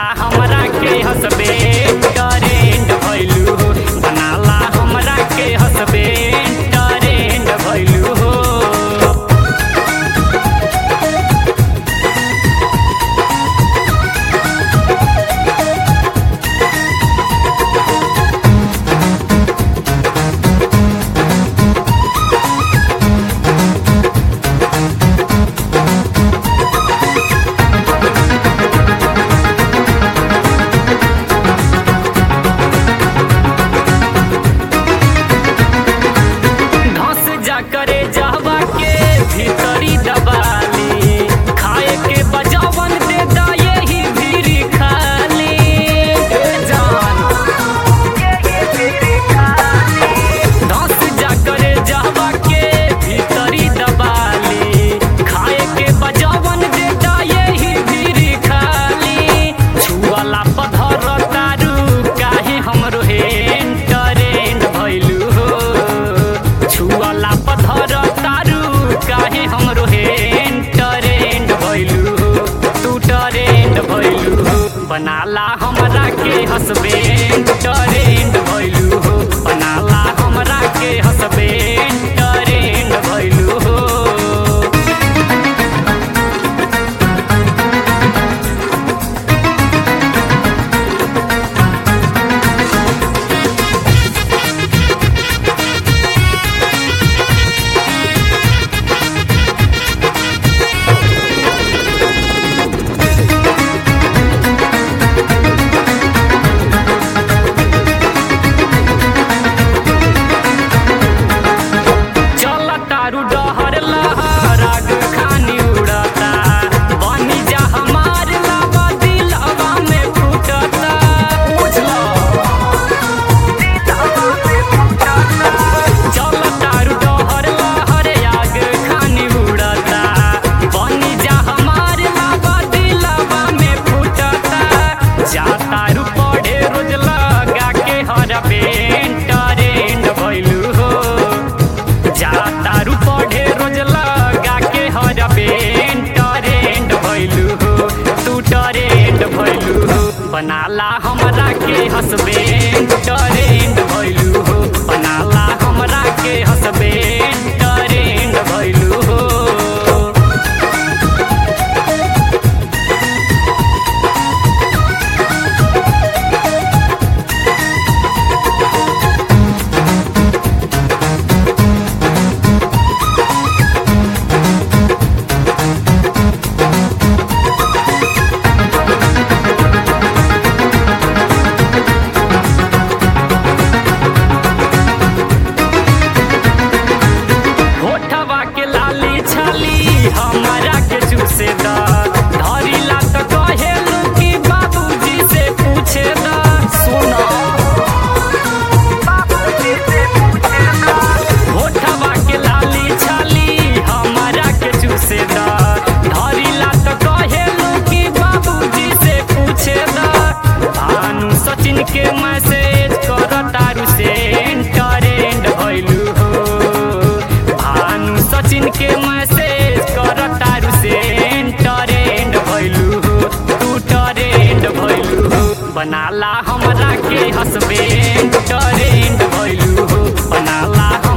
बनाला हमरा के हंसबे ट्रेंड भइलू हो बनाला हमरा के हंसबे ट्रेंड भइलू हो धस जा करे जावा के भीतरी दबाली खाए के बजावन दे दा यही भीरी खाली ए जान धस जा करे जावा के भीतरी दबाली खाए के बजावन दे दा यही भीरी खाली छुअला पधर तारू काहे हमरो हेन ट्रेंड भइलू हो छुअला पधर तारू काहे हमरो हेन ट्रेंड भइलू हो तू ट्रेंड भइलू हो बनाला हमरा के हंसबे ट्रेंड भइलू हो बनाला हमरा के हंसबे ट्रेंड भइलू हो चल तारू डहर लहर आग खानी उड़ता बनी जा हमार लावा दिलवा में फूटता बुझलो चल तारू डहर लहर आग खानी उड़ता बनी जा हमार लावा दिलवा में फूटता जा तारू पढ़े रोज लगा के हर पेंट रेंट भइलू हो जा तारू पढ़े रोज लगा के हर पेंट रेंट भइलू हो तू टरेंट भइलू हो बनाला हमरा के हंसबे टरेंट भइलू हो बनाला हमरा के हंसबे टरेंट भइलू हो होठवा के लाली छाली हमारा के चूसे दा धरिला तो कहेलू कि बाबूजी से पूछे दा सुना होठवा के लाली छाली हमारा के चूसे दा धरिला तो कहेलू कि बाबूजी से पूछे दा भानु सचिन के मैसेज कर तारू से ट्रेंड भइलू हो भानु सचिन के मैसेज कर तारू से ट्रेंड भइलू हो तू ट्रेंड भइलू हो बनाला हमरा के हंसबे ट्रेंड भइलू हो बनाला